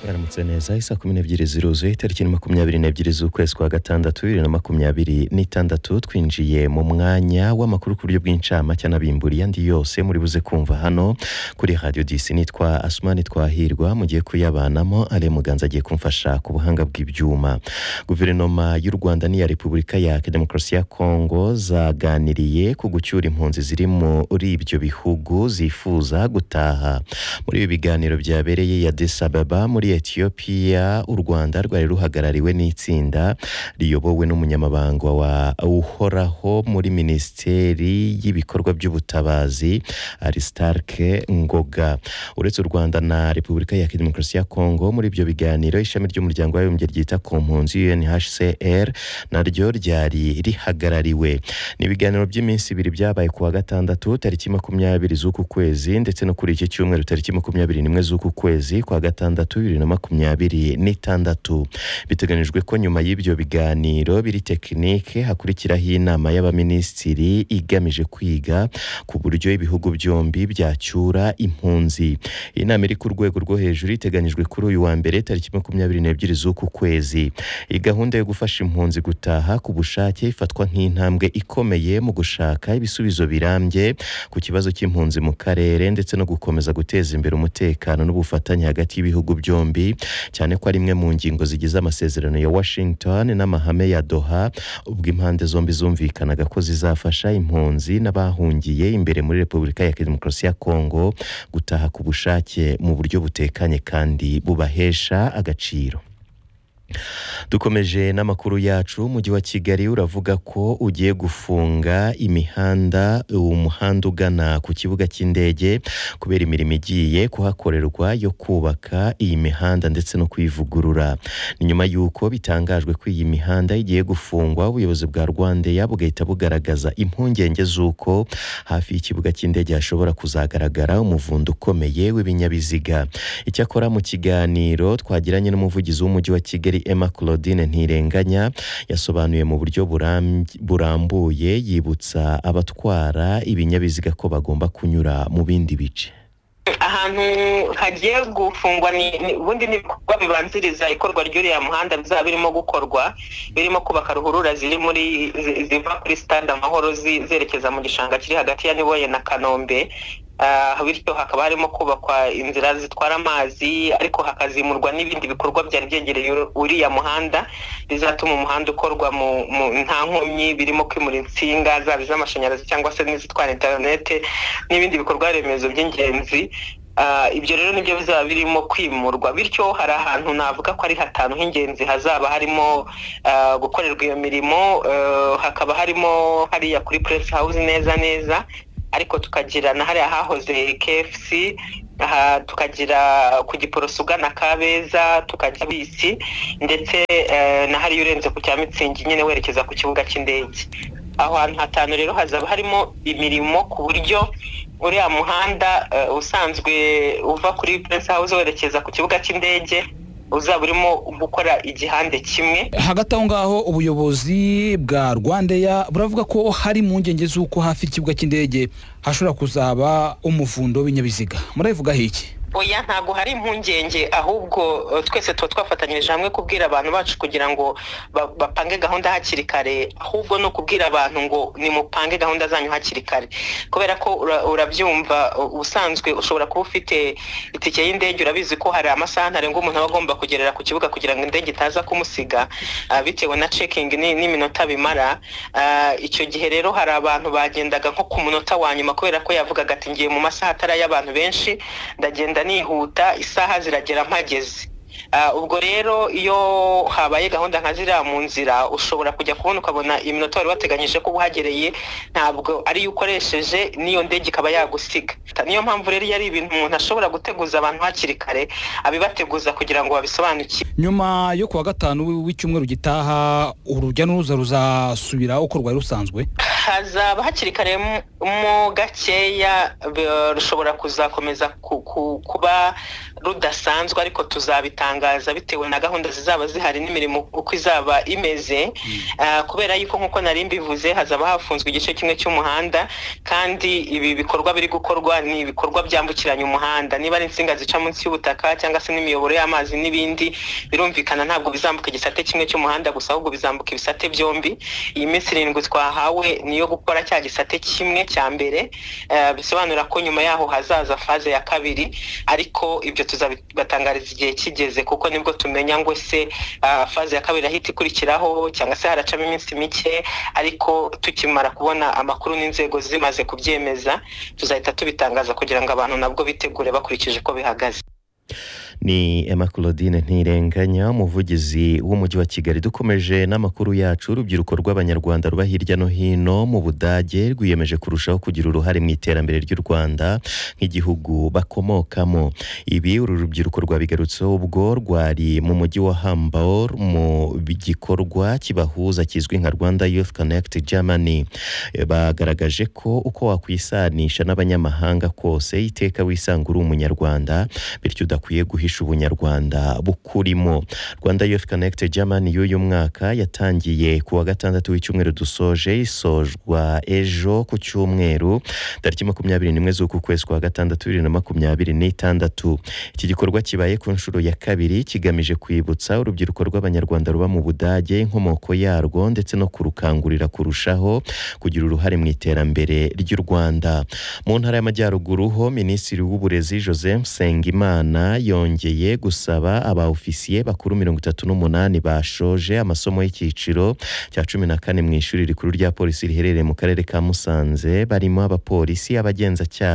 mwaramutse neza isaha kumi n'ebyiri ziruzuye itariki ni makumyabiri n'ebyiri z'ukwezi kwa gatandatu bibiri na makumyabiri n'itandatu twinjiye mu mwanya w'amakuru ku buryo bw'incamake anabimburiye andi yose muri buze kumva hano kuri radiyo disi nitwa asumani twahirwa mugiye kuyabanamo ale muganza agiye kumfasha ku buhanga bw'ibyuma guverinoma y'u rwanda n'iya repubulika ya demokarasi ya kongo zaganiriye ku gucyura impunzi ziri muri ibyo bihugu zifuza gutaha muri ibi biganiro byabereye ya desababa muri etiyopiya u rwanda rwari ruhagarariwe n'itsinda riyobowe n'umunyamabanga wa uhoraho muri minisiteri y'ibikorwa by'ubutabazi aristarike ngoga uretse u rwanda na repubulika ya demokarasi ya kongo muri ibyo biganiro ishami ry'umuryango w'abibumbye ryita ku mpunzi unhcr naryo ryari rihagarariwe ni ibiganiro by'iminsi ibiri byabaye ku wa gatandatu tariki makumyabiri z'uku kwezi ndetse no kuri iki cyumweru tariki makumyabiri n'imwe z'uku kwezi kwa gatandatu bibiri na makumyabiri n'itandatu biteganyijwe ko nyuma y'ibyo biganiro biri tekinike hakurikiraho inama y'abaminisitiri igamije kwiga ku buryo ibihugu byombi byacyura impunzi iyi nama iri ku rwego rwo hejuru iteganyijwe kuri uyu wa mbere tariki makumyabiri n'ebyiri z'uku kwezi iyi gahunda yo gufasha impunzi gutaha ku bushake ifatwa nk'intambwe ikomeye mu gushaka ibisubizo birambye ku kibazo cy'impunzi mu karere ndetse no gukomeza guteza imbere umutekano n'ubufatanye hagati y'ibihugu byombi cyane ko ari imwe mu ngingo zigize amasezerano ya Washington n'amahame ya Doha ubwo impande zombi zumvikanaga ko zizafasha impunzi n'abahungiye imbere muri Repubulika ya Demokarasi ya Kongo gutaha ku bushake mu buryo butekanye kandi bubahesha agaciro dukomeje n'amakuru yacu umujyi wa kigali uravuga ko ugiye gufunga imihanda umuhanda ugana ku kibuga cy'indege kubera imirimo igiye kuhakorerwa yo kubaka iyi mihanda ndetse no kuyivugurura ni nyuma y'uko bitangajwe ko iyi mihanda igiye gufungwa ubuyobozi bwa rwandeya bugahita bugaragaza impungenge z'uko hafi y'ikibuga cy'indege hashobora kuzagaragara umuvundo ukomeye w'ibinyabiziga icyakora mu kiganiro twagiranye n'umuvugizi w'umujyi wa kigali Emma Claudine Ntirenganya yasobanuye mu buryo burambuye yibutsa abatwara ibinyabiziga ko bagomba kunyura mu bindi bice ahantu hagiye gufungwa ubundi n'ibikorwa bibanziriza ikorwa ry'uriya muhanda bizaba birimo gukorwa birimo kubaka ruhurura ziri muri ziva kuri sitade amahoro zerekeza mu gishanga kiri hagati ya niboye na kanombe bityo hakaba harimo kubakwa inzira zitwara amazi ariko hakazimurwa n'ibindi bikorwa byari byegereye uriya muhanda bizatuma umuhanda ukorwa mu nta nkomyi birimo kwimura insinga zaba iz'amashanyarazi cyangwa se n'izitwara interinete n'ibindi bikorwa remezo by'ingenzi ibyo rero nibyo bizaba birimo kwimurwa bityo hari ahantu navuga ko ari hatanu h'ingenzi hazaba harimo gukorerwa iyo mirimo hakaba harimo hariya kuri puresi hawuzi neza neza ariko tukagira na hariya hahoze KFC tukagira ku giporoso ugana kabeza tukajya bisi ndetse na hariya urenze ku cya mitsingi nyine werekeza ku kibuga cy'indege aho hantu hatanu rero hazaba harimo imirimo ku buryo uriya muhanda usanzwe uva kuri puresi hawuze werekeza ku kibuga cy'indege uzaba urimo gukora igihande kimwe hagati aho ngaho ubuyobozi bwa rwandeya buravuga ko hari impungenge z'uko hafi y'ikibuga cy'indege hashobora kuzaba umuvundo w'ibinyabiziga murabivugaho iki oya ntabwo hari impungenge ahubwo twese tuba twafatanyirije hamwe kubwira abantu bacu kugira ngo bapange gahunda hakiri kare ahubwo ni ukubwira abantu ngo nimupange gahunda zanyu hakiri kare kubera ko urabyumva ubusanzwe ushobora kuba ufite itike y'indege urabizi ko hari amasaha ntarengwa umuntu aba agomba kugerera ku kibuga kugira ngo indege itaza kumusiga bitewe na cekingi n'iminota bimara icyo gihe rero hari abantu bagendaga nko ku munota wa nyuma kubera ko yavugaga ati ngiye mu masaha atari ay'abantu benshi ndagenda nihuta isaha ziragera mpageze ubwo rero iyo habaye gahunda nka ziriya mu nzira ushobora kujya kubona ukabona iminota wari wateganyije ko uhagereye ntabwo ariyo ukoresheje n'iyo ndege ikaba yagusiga niyo mpamvu rero iyo ari ibintu umuntu ashobora guteguza abantu hakiri kare abibateguza kugira ngo babisobanukire nyuma yo kuwa gatanu w'icyumweru gitaha urujya n'uruza ruzasubira uko rwari rusanzwe hazaba hakiri kare mo gakeya be- rushobora kuzakomeza ku- ku- kuba rudasanzwe ariko tuzabitangaza bitewe na gahunda zizaba zihari n'imirimo uko izaba imeze Ah, kubera yuko nk'uko nari mbivuze hazaba hafunzwe igice kimwe cy'umuhanda kandi ibi bikorwa biri gukorwa ni ibikorwa byambukiranya umuhanda niba ari insinga zica munsi y'ubutaka cyangwa se n'imiyoboro y'amazi n'ibindi birumvikana ntabwo bizambuka igisate kimwe cy'umuhanda gusa ahubwo bizambuka ibisate byombi iyi minsi irindwi twahawe niyo gukora cya gisate kimwe cya mbere eh, bisobanura ko nyuma yaho hazaza faze ya kabiri ariko ibyo tuzabibatangariza igihe kigeze kuko nibwo tumenya ngo se ah, faze ya kabiri ahita ikurikiraho cyangwa se haracamo iminsi mike ariko tukimara kubona amakuru n'inzego zimaze kubyemeza tuzahita tubitangaza kugira ngo abantu nabwo bitegure bakurikije uko bihagaze ni Emma Claudine Ntirenganya umuvugizi w'umujyi wa Kigali dukomeje n'amakuru yacu urubyiruko rw'abanyarwanda ruba hirya no hino mu Budage rwiyemeje kurushaho kugira uruhare mu iterambere ry'u Rwanda nk'igihugu bakomokamo ibi uru rubyiruko rwabigarutseho ubwo rwari mu mujyi wa Hamburg mu gikorwa kibahuza kizwi nka Rwanda Youth Connect Germany Eh, bagaragaje ko uko wakwisanisha n'abanyamahanga kose iteka wisanga uri umunyarwanda bityo udakwiye guhisha ubunyarwanda bukurimo rwanda youth connect germany y'uyu mwaka yatangiye ku wa gatandatu w'icyumweru dusoje isojwa ejo ku cyumweru tariki makumyabiri n'imwe z'uku kwezi kwa gatandatu bibiri na makumyabiri n'itandatu iki gikorwa kibaye ku nshuro ya kabiri kigamije kwibutsa urubyiruko rw'abanyarwanda ruba mu budage inkomoko yarwo ndetse no kurukangurira kurushaho kugira uruhare mu iterambere ry'u rwanda mu ntara y'amajyaruguru ho minisitiri w'uburezi joseph nsengimana yongeye gusaba abaofisiye bakuru mirongo itatu n'umunani bashoje amasomo y'icyiciro cya cumi na kane mu ishuri rikuru rya polisi riherereye mu karere ka musanze barimo abapolisi abagenzacyaha